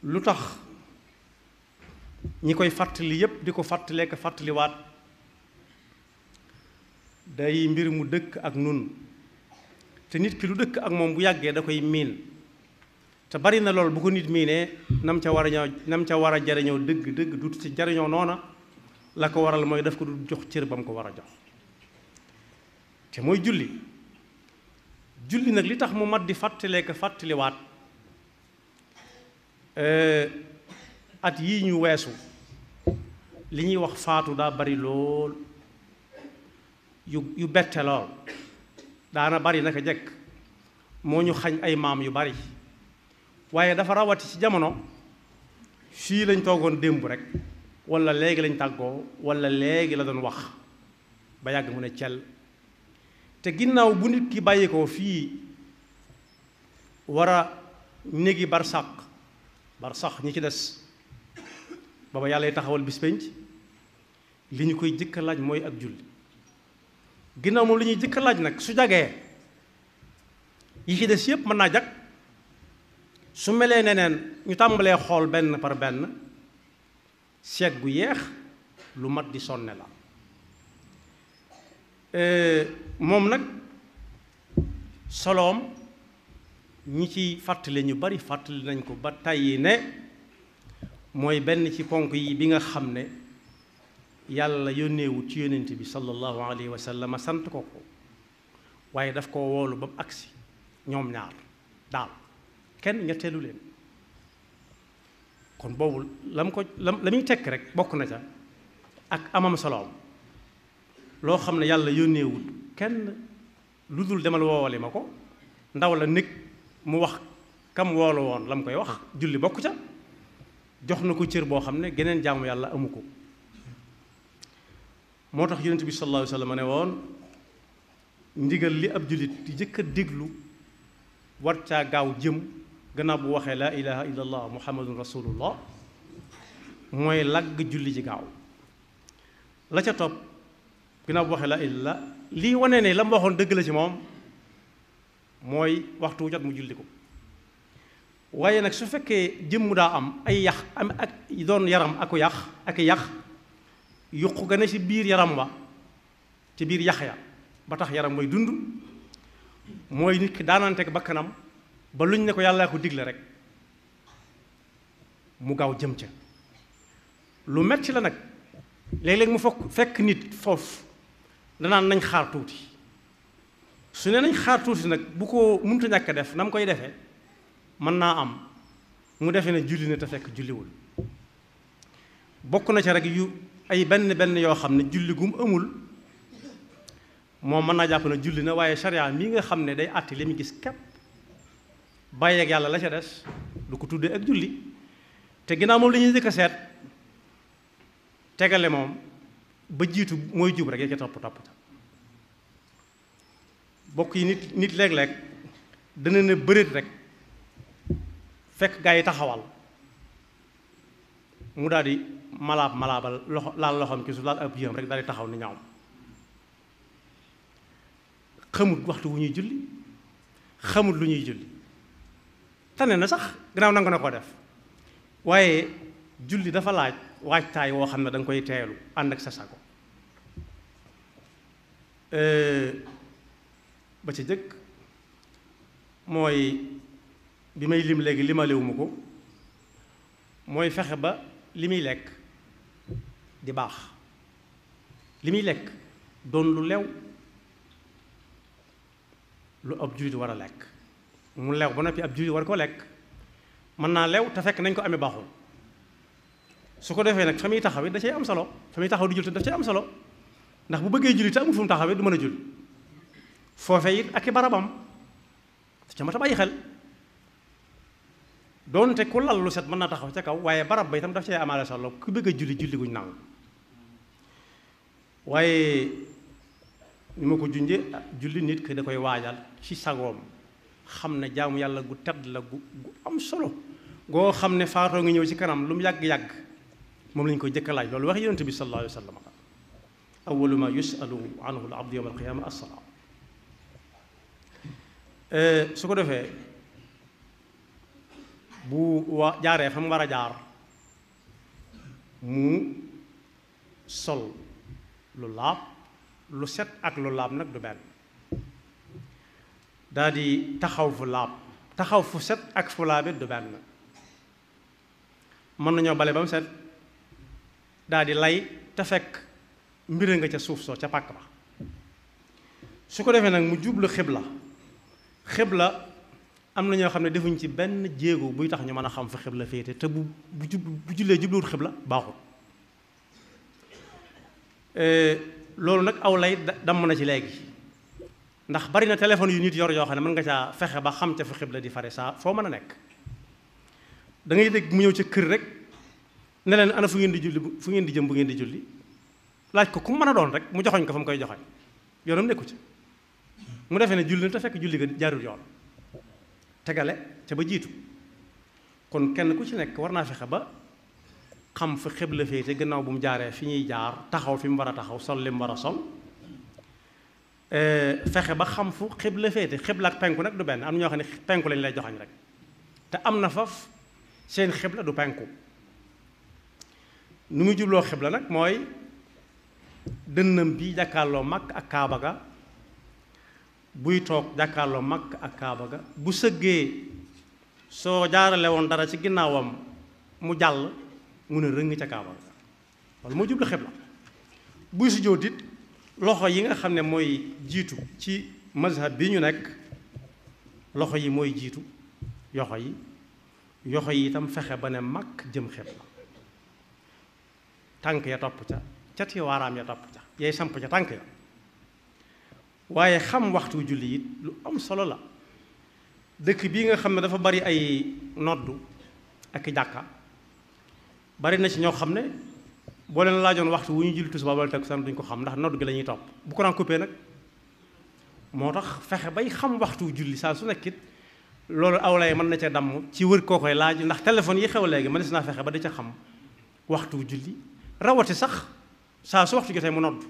lu tax ñi koy fàttali yépp di ko fàttalee ko fàttaliwaat day mbir mu dëkk ak nun te nit ki lu dëkk ak moom bu yàggee da koy miin te bari na lool bu ko nit miinee nam ca war a ñëw nam ca war a jariñoo dëgg dëgg du ci jariñoo noona la ko waral mooy daf ko du jox cër ba mu ko war a jox te mooy julli julli nag li tax mu mat di fàttalee ko fàttaliwaat at yii ñu weesu li ñuy wax faatu daa bari lool yu yu bette lool daana bari naka jekk moo ñu xañ ay maam yu bari waaye dafa rawati ci jamono fii lañ toogoon démb rek walla léegi lañ tàggoo walla léegi la doon wax ba yàgg mu ne cel te ginnaaw bu nit ki bàyyi ko fii war a néegi barsàq barsàq ñi ci des baba yàlla taxawal bis penc li ñu koy jëkka laaj mooy ak julli ginnaaw moom li ñuy jëkka laaj nag su jagee yi ci des yépp mën naa jag su melee neneen ñu tàmbalee xool benn par benn seet gu yeex lu mat di sonne la moom nag soloom ñi ci fàttali ñu bari fàttali nañ ko ba tàyyi ne mooy benn ci ponk yi bi nga xam ne yàlla yónneewut ci yónnent bi sallallahu alayhi wa sallam sant ko ko waaye daf ko woolu ba mu agsi ñoom ñaar daal kenn ñetteelu leen kon boobu la mu ko la la muy tekk rek bokk na ca ak amam soloom loo xam ne yàlla yónneewut kenn lu dul demal woowale ma ko ndaw la nekk mu wax kam woolu woon la mu koy wax julli bokk ca jox na ko cër boo xam ne geneen jaamu yàlla amu ko moo tax yonent bi sallallahu alayhi wa sallam ne woon ndigal li ab jullit di jëkk a déglu war caa gaaw jëm gannaaw bu waxee laa ilaha illa allah muhammadun rasulullah mooy lagg julli ji gaaw la ca topp gannaaw bu waxee laa ilaha lii wane ne la mu waxoon dëgg la ci moom mooy waxtu jot mu julli ko waaye nag su fekkee jëmm daa am ay yax am ak doon yaram aku yax ak yax yuq ga ne ci biir yaram wa ci biir yax ya ba tax yaram mooy dund mooy nit ki daanante ak bakkanam ba luñ ne ko yàllaa ko digle rek mu gaaw jëm ca lu metti la nag léeg-léeg mu fokk fekk nit foofu danaan nañ xaar tuuti su ne nañ xaar tuuti nag bu ko mënta ñàkk a def na mu koy defee mën naa am mu defee ne julli na te fekk julliwul bokk na ca rek yu ay benn benn yoo xam ne julli gum amul moom mën naa jàpp ne julli na waaye sharia mii nga xam ne day àtti li mu gis képp bàyyeeg yàlla la ca des du ko tuddee ak julli te ginnaaw moom la ñuy njëkk a seet tegale moom ba jiitu mooy jub rek ya ca topp topp bokk yi nit nit léeg-léeg dana ne bëreet rek fekk gaa yi taxawal mu daal di malaab malaabal loxo laal loxoom ci su laal ab yéem rek daal di taxaw ni ñaaw xamut waxtu wu ñuy julli xamut lu ñuy julli tane na sax gannaaw nangu na ko def waaye julli dafa laaj waajtaay woo xam ne da nga koy teelu ànd ak sa sago ba ca jëkk mooy bi may lim léegi limalewuma ko mooy fexe ba li muy lekk di baax li muy lekk doon lu lew lu ab jullit war a lekk mu lew ba noppi ab jullit war ko lekk mën naa lew te fekk nañ ko amee baaxul su ko defee nag fa muy taxawee da cay am solo fa muy taxaw di jul te daf cay am solo ndax bu bëggee julli te amul fu mu taxawee du mën a julli foofe it ak i barabam ca mat a bàyyi xel doonte ku lal lu set mën naa taxaw ca kaw waaye barab ba itam daf cay amaale solo ku bëgg a julli julli guñ nangu waaye ni ma ko junje julli nit ki da koy waajal ci sagoom xam ne jaamu yàlla gu tedd la gu gu am solo goo xam ne faatoo nga ñëw ci kanam lu mu yàgg-yàgg moom lañu koy jëkk a laaj loolu wax yonent bi sallallahu alayhi wa sallam awalu ma yusalu anhu al abdu yawma al qiyama as-salaa su ko defee bu wa jaaree fa mu war a jaar mu sol lu laab lu set ak lu laab nag du benn daa di taxaw fu laab taxaw fu set ak fu laabit du benn mën nañoo bale ba mu set daa di lay te fekk mbira nga ca suuf soo ca pàkk ba su ko defee nag mu jublu xibla xibla am na ñoo xam ne defuñ ci benn jéego buy tax ñu mën a xam fa xibla féete te bu bu jub bu jullee jubluwut xibla baaxul loolu nag aw lay damm na ci léegi ndax bari na téléphone yu nit yor yoo xam ne mën nga caa fexe ba xam ca fa xibla di fare saa foo mën a nekk da ngay dégg mu ñëw ca kër rek ne leen ana fu ngeen di julli fu ngeen di jëm bu ngeen di julli laaj ko ku mën a doon rek mu joxoñ ko fa mu koy joxoñ yoonam nekku ci mu defee ne julli na te fekk julli ga jaarul yoon tegale ca ba jiitu kon kenn ku ci nekk war naa fexe ba xam fa xibla féete gannaaw bu mu jaaree fi ñuy jaar taxaw fi mu war a taxaw sol li mu war a sol fexe ba xam fu xibla féete xibla ak penku nag du benn am na ñoo xam ne penku lañ lay joxañ rek te am na faf seen xibla du penku nu muy jubloo xibla nag mooy dënnam bi jàkkaarloo mag ak kaaba ga buy toog jàkkaarloo mag ak kaaba ga bu sëggee soo jaarale woon dara ci ginnaawam mu jàll mu ne rëng ca kaaba ga walla moo jublu xibla buy sujjóot it loxo yi nga xam ne mooy jiitu ci mazhab bi ñu nekk loxo yi mooy jiitu yoxo yi yoxo yi itam fexe ba ne mag jëm xibla tànk ya topp ca cati waaraam ya topp ca yay samp ca tànk ya waaye xam waxtu julli it lu am solo la dëkk bii nga xam ne dafa bari ay noddu ak jàkka bari na ci ñoo xam ne boo leen laajoon waxtu wu ñu julli tisbaar wala takkusaan duñ ko xam ndax noddu gi la ñuy topp bu ko daan coupé nag moo tax fexe bay xam waxtu julli saa su nekkit loolu awlay mën na ca damm ci wër koo koy laaj ndax téléphone yi xew léegi mënees naa fexe ba di ca xam waxtu julli rawati sax saa su waxtu jotee mu nodd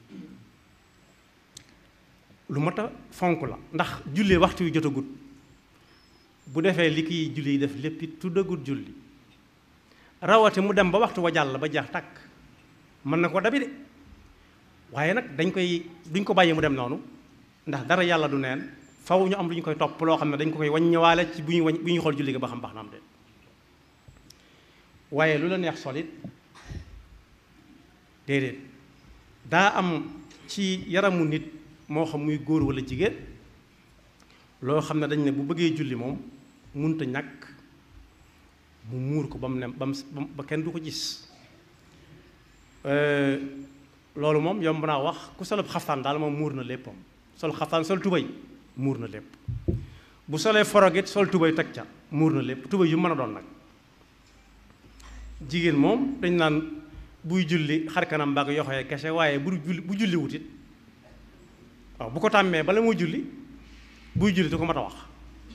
lu mat a fonk la ndax julli waxtu yu jotagut bu defee li kiy julli yi def lépp it tuddagut julli rawati mu dem ba waxtu wa jàll ba jeex tàkk mën na ko dabi de waaye nag dañ koy duñ ko bàyyi mu dem noonu ndax dara yàlla du neen faw ñu am lu ñu koy topp loo xam ne dañ ko koy waññewaale ci bu ñuy wañ bu ñuy xool julli ga ba xam baax na am de waaye lu la neex solit déedéet daa am ci yaramu nit moo xam muy góor walla jigéen loo xam ne dañ ne bu bëggee julli moom munta ñàkk mu muur ko ba mu ne ba mu ba kenn du ko gis loolu moom yomb naa wax ku solub xaftaan daal moom muur na léppam sol xaftaan sol tubay muur na lépp bu solee forogit sol tubay teg ca muur na lépp tubay yu mën a doon nag jigéen moom dañ naan buy julli xar kanam mbaa yoxoyee kese waaye bu julli bu julli wutit waaw bu ko tàmmee bala muy julli buy julli du ko mat a wax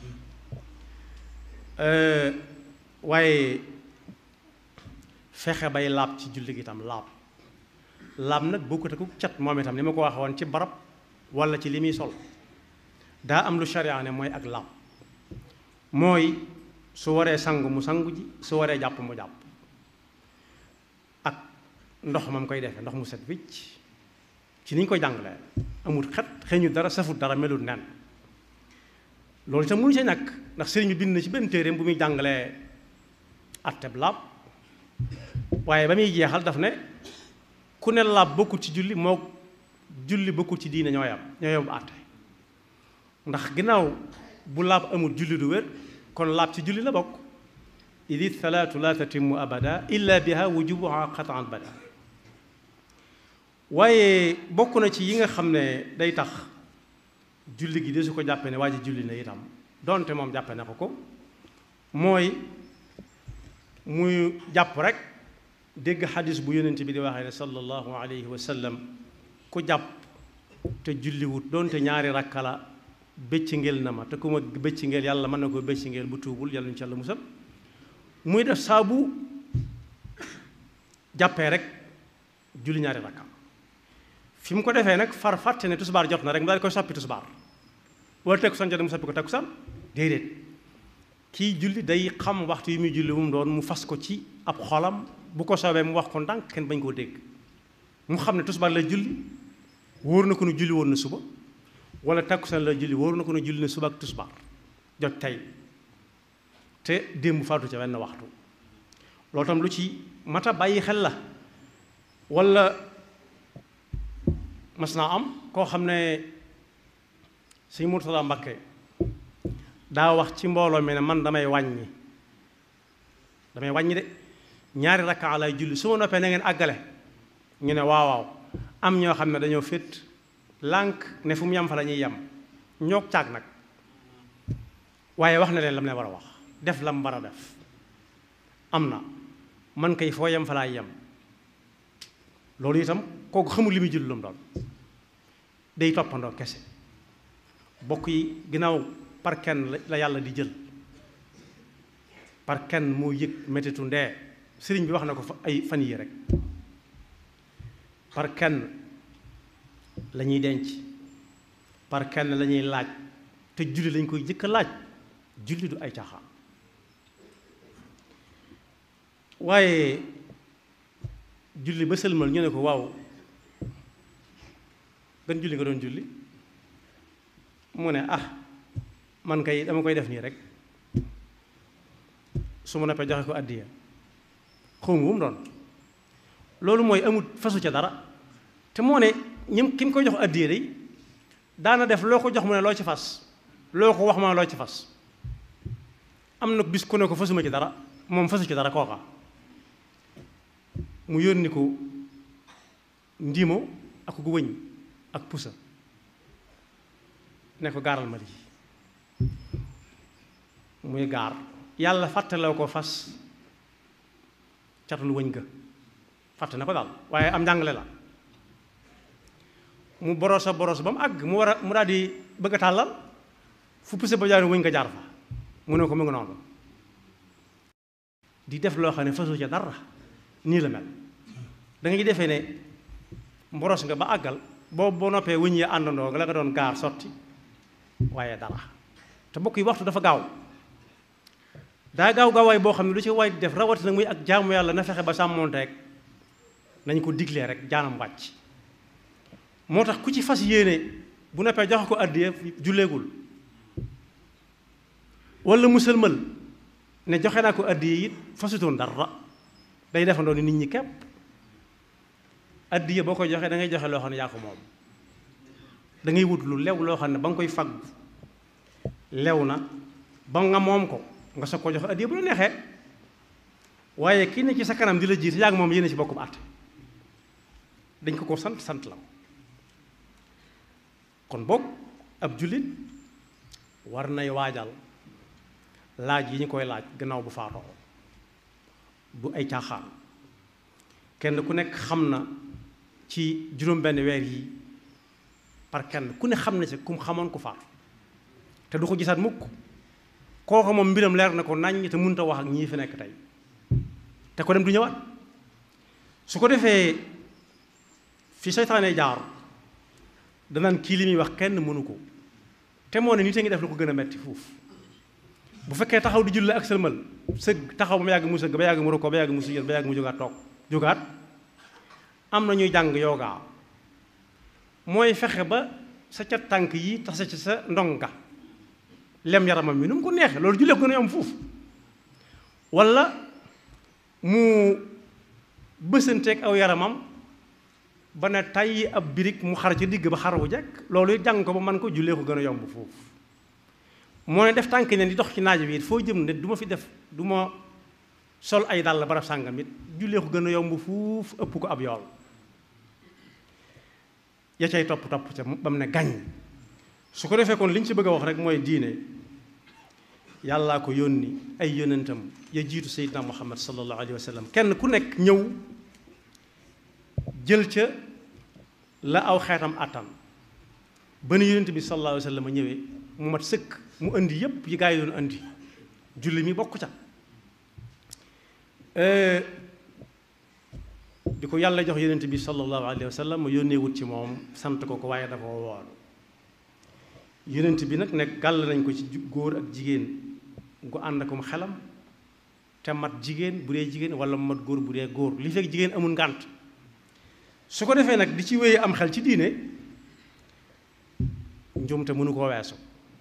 waaye fexe bay laab ci julli gi itam laab laab nag bokkut ak cat moom itam ni ma ko waxee woon ci barab walla ci li muy sol daa am lu sharia ne mooy ak laab mooy su waree sangu mu sangu ji su waree jàpp mu jàpp ak ndox mam koy defee ndox mu set wicc ci ni ñu koy jàngalee amul xet xeeñu dara safut dara melut nen loolu itam mënu see ñàkk ndax sëriñ bi bind na ci benn téereem bu muy jàngalee atteb laab waaye ba muy jeexal daf ne ku ne laab bokkul ci julli moo julli bokkul ci diine ñoo yam ñoo yam àtte ndax ginnaaw bu laab amul julli du wér kon laab ci julli la bokk idi salaatu la tatimu abada illa biha wujubuha qataan bada waaye bokk na ci yi nga xam ne day tax julli gi de su ko jàppee ne waa ji julli na itam donte moom jàppe na ko ko mooy muy jàpp rek dégg xadis bu yonent bi di waxee ne sallallahu alayhi wa sallam ku jàpp te julliwut donte ñaari rakka la bëcc ngel na ma te ku ma bëcc ngel yàlla mën na ko bëcc ngel bu tuubul yàlla ñu ci yàlla musal muy def saabu jàppee rek julli ñaari rakka fi mu ko defee nag far fàtte ne tusbaar jot na rek mu daal di koy soppi tusbaar wala takkusaan jot mu soppi ko takkusaan déedéet kii julli day xam waxtu yi muy julli mu doon mu fas ko ci ab xolam bu ko soobee mu wax ko ndànk kenn bañ koo dégg mu xam ne tusbaar la julli wóor na ko ne julli woon na suba wala takkusaan la julli wóor na ko ne julli na suba ak tusbaar jot tey te démb faatu ca wenn waxtu loolu tam lu ci mata bàyyi xel la wala mas naa am koo xam ne sëñ Murtada Mbakke daa wax ci mbooloo mi ne man damay wàññi damay wàññi de ñaari rakkaa lay julli su ma noppee na ngeen àggale ñu ne waaw waaw am ñoo xam ne dañoo féet lànk ne fu mu yam fa la ñuy yem ñoog caag nag waaye wax na leen lam ne war a wax def lam war a def am na man kay foo yem fa laay yem loolu itam kooku xamul li muy julli lu mu doon day toppandoo kese bokk yi ginnaaw par kenn la yàlla di jël par kenn moo yëg mettitu ndee sëriñ bi wax na ko fa ay fan yi rek par kenn la ñuy denc par kenn la ñuy laaj te julli lañ koy jëkk a laaj julli du ay caaxaan waaye julli ba sëlmal ñu ne ko waaw gan julli nga doon julli mu ne ah man kay dama koy def nii rek su ma noppee joxe ko àddiya xawma bu mu doon loolu mooy amut fasu ca dara te moo ne ñim ki mu koy jox àddiya day daana def loo ko jox mu ne loo ci fas loo ko wax ma loo ci fas am na bis ku ne ko fasuma ci dara moom fasu ci dara kooka mu yónni ko ndiimo ak gu wëñ ak pusa ne ko gaaral ma lii muy gaar yàlla fàttaloo ko fas catul wëñ ga fàtte na ko daal waaye am njàngale la mu borosa boros ba mu àgg mu war a mu daal di bëgg a tàllal fu pusa ba jaar wëñ nga jaar fa mu ne ko mu ngi noonu di def loo xam ne fasu ca dara nii la mel da ngay defee ne mboros nga ba àggal boobu boo noppee wëñ yi àndandoo la nga doon gaar sotti waaye dara te bokk yi waxtu dafa gaaw daa gaaw gaawaay boo xam ne lu ci waay def rawatina muy ak jaamu yàlla na fexe ba sàmmoonteeg nañ ko diglee rek jaanam wàcc moo tax ku ci fas yéene bu noppee joxe ko àddiya julleegul wala musalmal ne joxe naa ko àddiya it fasutoon dara day defandoo ni nit ñi képp addiya boo koy joxee da ngay joxe loo xam ne yaa ko moom da ngay wut lu lew loo xam ne ba nga koy fagg lew na ba nga moom ko nga soog ko joxe addiya bu la neexee waaye kii ne ci sa kanam di la jiite yaa ngi moom yéen ci bokkum àtte dañ ko ko sant sant la kon boog ab jullit war nay waajal laaj yi ñu koy laaj gannaaw bu faatoo du ay caaxaan kenn ku nekk xam na ci juróom-benn weer yi par kenn ku ne xam na ci ku mu xamoon ku faatu te du ko gisaat mukk kooku moom mbiram leer na ko naññ te mënut a wax ak ñii fi nekk tey te ko dem du ñëwaat su ko defee fi seytaane jaar danaan kii li muy wax kenn mënu ko te moo ne nit a ngi def lu ko gën a metti fuuf bu fekkee taxaw di julli ak sëlmal sëgg taxaw ba yàgg mu sëgg ba yàgg mu rukkoo ba yàgg mu sujjóot ba yàgg mu jógaat toog jógaat am na ñuy jàng yoogaa mooy fexe ba sa cat tànk yi tase ci sa ndonga lem yaramam mi nu mu ko neexee loolu jullee ko gën a yomb foofu wala mu bësanteeg aw yaramam ba ne tàyyi ab birig mu xar ci digg ba xar wu jekk loolu it jàng ko ba man ko jullee ko gën a yomb foofu moo ne def tànk ne di dox ci naaj bi it foo jëm ne du ma fi def du ma sol ay dàll barab sàngam it jullee ko gën a yomb fuuf ëpp ko ab yool ya cay topp topp ca ba mu ne gañ su ko defee kon li ñu ci bëgg a wax rek mooy diine yàllaa ko yónni ay yónnentam ya jiitu seydina muhammad sallallahu alayhi wa sallam kenn ku nekk ñëw jël ca la aw xeetam àttan ba nu yónnent bi sallallahu alayhi wa sallam a ñëwee mu mat sëkk mu indi yépp yi gaa yi doon indi julli mi bokk ca bi ko yàlla jox yónnent bi sallallahu alayhi wa sallam mu yónnee wut ci moom sant ko ko waaye dafa woon yónnent bi nag nekk gàll nañ ko ci góor ak jigéen gu ànd akum xelam te mat jigéen bu dee jigéen wala mat góor bu dee góor li fekk jigéen amul ngànt su ko defee nag di ci wéyee am xel ci diine njuumte mënu koo weesu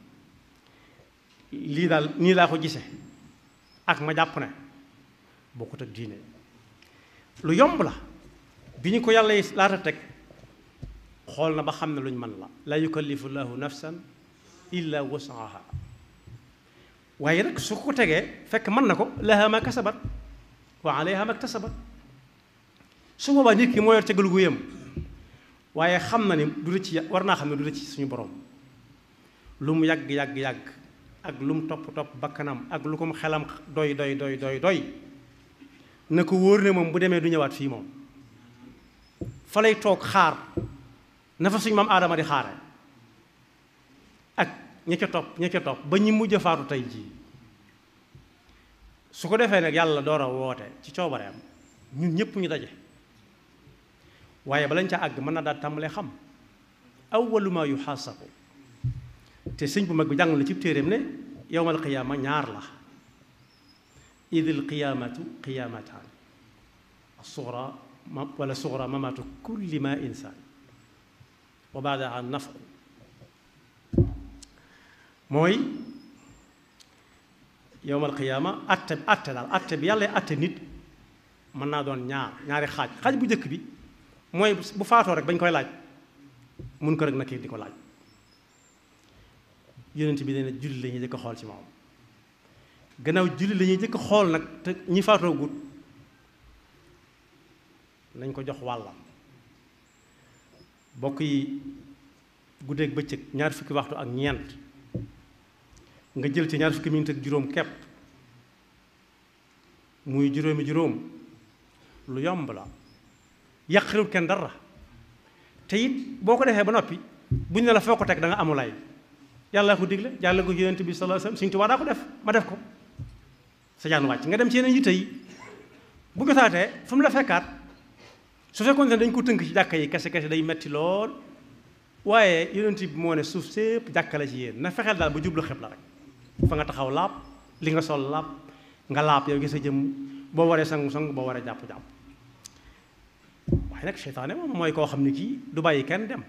lii daal nii laa ko gise ak ma jàpp ne bokkut ak diine lu yomb la bi ñu ko yàlla yi laata teg xool na ba xam ne luñ mën la la yukallifu llahu nafsan illa wasaha waaye nag su ko tegee fekk mën na ko laha ma kasabat wa alayha ma ktasabat su boobaa nit ki moo yor tegal gu yëm waaye xam na ni du la ci war naa xam ne du la ci suñu borom lu mu yàgg yàgg yàgg ak lu mu topp topp bakkanam ak lu ko mu xelam doy doy doy doy doy na ko wóor ne moom bu demee du ñëwaat fii moom fa lay toog xaar na fa suñu maam aadama di xaare ak ña ca topp ña ca topp ba ñi mujj faatu tey jii su ko defee nag yàlla door a woote ci coobareem ñun ñëpp ñu daje waaye balañ ca àgg mën na daal tàmbalee xam awwalu ma yuxaasabu te sëñ bu mag bi jàng na ci téeréem ne yowmal qiyaama ñaar la idil qiyaamatu qiyaamataan sugra wala sugra mamaatu kulli ma insaan wa baadaha nafu mooy yowmal qiyaama atte atte daal atte bi yàlla atte nit mën naa doon ñaar ñaari xaaj xaaj bu njëkk bi mooy bu faatoo rek bañ koy laaj mun ko rek nakir di ko laaj yonent bi nee na julli la ñuy jëkk xool ci moom gannaaw julli la ñuy jëkk xool nag te ñi faatoo gut nañ ko jox wàllam bokk yi guddeeg bëccëg ñaar fukki waxtu ak ñeent nga jël ci ñaar fukki minute ak juróom kepp muy juróomi juróom lu yomb la yàqalul kenn dara te it boo ko defee ba noppi buñ ne la foo ko teg da nga amulay yàlla ko digle jàll ko yonent bi sallallahu alayhi wasallam Sëriñ Tuubaa daa ko def ma def ko sa jaan wàcc nga dem ci yeneen yitte yi bu jotaatee fu mu la fekkaat su fekkoon ne dañ ko tënk ci jàkka yi kese kese day metti lool waaye yonent bi moo ne suuf sépp jàkka la ci yéen na fexeel daal ba jublu xeb la rek fa nga taxaw laab li nga sol laab nga laab yow gi sa jëm boo waree sangu sangu boo waree jàpp jàpp waaye nag seytaane moom mooy koo xam ne kii du bàyyi kenn dem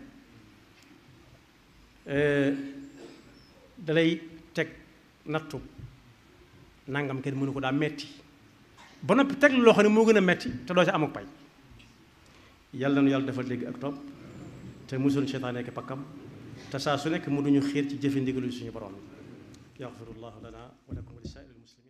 dalay teg nattu nangam kenn mënu ko daa metti ba noppi teg loo xam ne moo gën a metti te doo ci amuk pay yàlla nu yàlla defal léegi ak topp te musul seytaane ak pakkam te saa su nekk mu duñu xiir ci jëfe ndigalu suñu borom yaxfirullahu lana wa lakum wa li saa'iril muslimin